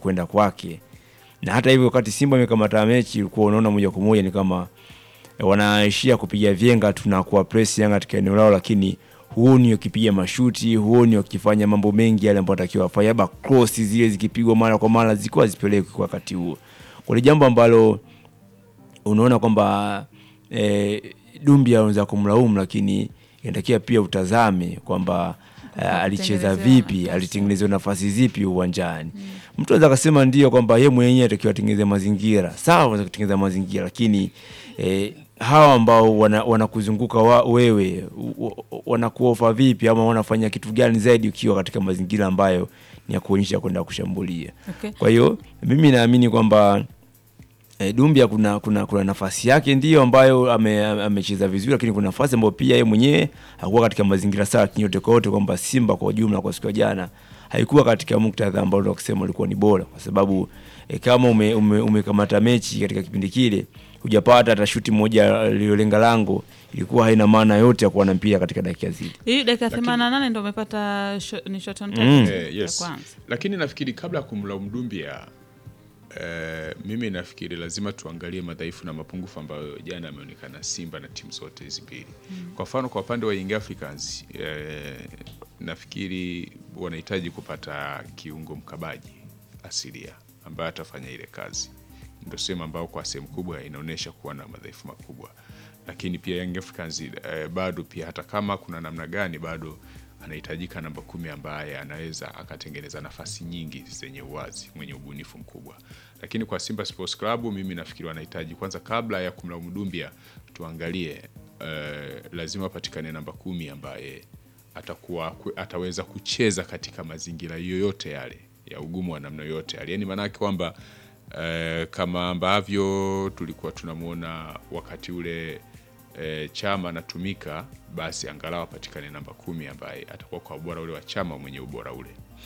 kwenda kwake, na hata hivyo wakati Simba amekamata mechi ulikuwa unaona moja kwa moja ni kama eh, wanaishia kupiga vyenga tu na kuwa press Yanga katika eneo lao, lakini huoni wakipiga mashuti, huoni wakifanya mambo mengi yale ambayo watakiwa wafanye, labda cross zile zikipigwa mara kwa mara zilikuwa zipelekwi kwa wakati huo. Kwa ni jambo ambalo unaona kwamba eh, Dumbia unaweza kumlaumu, lakini inatakiwa pia utazame kwamba eh, alicheza Kutengenezewa vipi, nafasi. alitengenezewa nafasi zipi uwanjani. Mtu anaweza akasema ndio kwamba yeye mwenyewe atakiwa atengeneze mazingira sawa, anaweza kutengeneza mazingira, lakini eh, hawa ambao wana- wanakuzunguka wa, wewe u- u- wanakuofa vipi ama wanafanya kitu gani zaidi ukiwa katika mazingira ambayo ni ya kuonyesha kwenda kushambulia. Okay. Kwa hiyo mimi naamini kwamba E, Dumbia kuna, kuna, kuna nafasi yake ndio ambayo ame- amecheza vizuri, lakini kuna nafasi ambayo pia yeye mwenyewe hakuwa katika mazingira sawa kinyote kwa yote, kwamba Simba kwa ujumla kwa siku ya jana haikuwa katika muktadha ambao ndio kusema ulikuwa ni bora, kwa sababu e, kama ume, ume, umekamata mechi katika kipindi kile hujapata hata shuti moja lililolenga lango, ilikuwa haina maana yote ya kuwa na mpira katika dakika zile. Hii dakika 88 ndo umepata sho- ni shot on Mm. target Eh, ya yes. kwanza. Lakini nafikiri kabla ya kumlaumu Dumbia eh, mimi nafikiri lazima tuangalie madhaifu na mapungufu ambayo jana yameonekana Simba na timu zote hizi mbili. Kwa mfano kwa upande wa Young Africans eh, nafikiri wanahitaji kupata kiungo mkabaji asilia ambaye atafanya ile kazi. Ndio sehemu ambayo kwa sehemu kubwa inaonyesha kuwa na madhaifu makubwa, lakini pia Young Africans eh, bado pia hata kama kuna namna gani bado anahitajika namba kumi ambaye anaweza akatengeneza nafasi nyingi zenye uwazi, mwenye ubunifu mkubwa. Lakini kwa Simba Sports Club mimi nafikiri wanahitaji kwanza, kabla ya kumlaumu Dumbia, tuangalie eh, lazima apatikane namba kumi ambaye atakuwa ku- ataweza kucheza katika mazingira yoyote yale ya ugumu wa namna yoyote yale, yani maanake kwamba eh, kama ambavyo tulikuwa tunamwona wakati ule e, Chama anatumika, basi angalau apatikane namba kumi ambaye atakuwa kwa ubora ule wa Chama mwenye ubora ule.